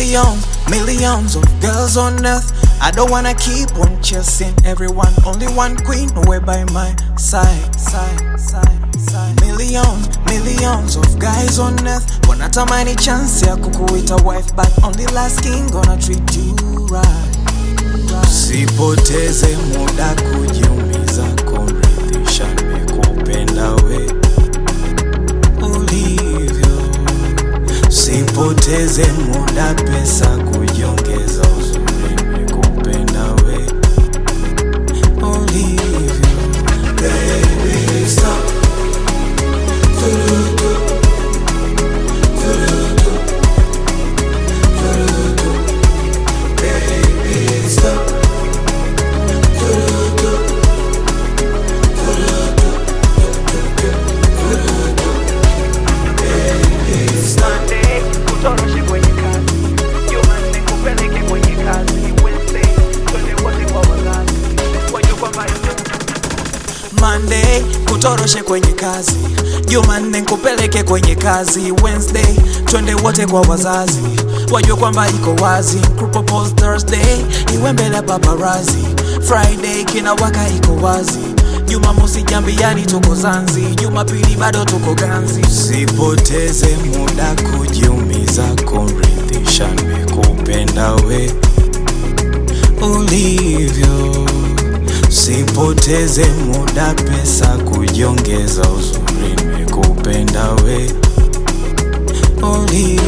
Millions, millions of girls on earth. I don't wanna keep on chasing everyone. Only one queen away by my side, side, side, side. Millions, millions of guys on earth. Wanatamani chance ya kukuita wife, but only last king gonna treat you right. Sipoteze muda kujiumiza kumridhisha nimekupenda we ulivyo. Sipoteze muda pesa kujiongeza uzuri nimekupenda we ulivyo. Baby, stop. Turutu. Turutu. Turutu. Baby, stop. Turutu. Turutu. Turutu. Baby, stop. Monday, kutoroshe kwenye kazi. Jumanne, kupeleke kwenye kazi. Wednesday, twende wote kwa wazazi. Wajue kwamba Monday kutoroshe kwenye kazi, Jumanne kupeleke kwenye kazi, Wednesday twende wote kwa wazazi, wajue kwamba iko wazi. Propose Thursday iwe mbele ya paparazi, Friday kina waka iko wazi, Jumamosi jambiani tuko Zanzi, Jumapili bado tuko ganzi. Sipoteze muda kujiumiza kumridhisha, nimekupenda we ulivyo. Sipoteze muda pesa kujiongeza uzuri, nimekupenda we ulivyo.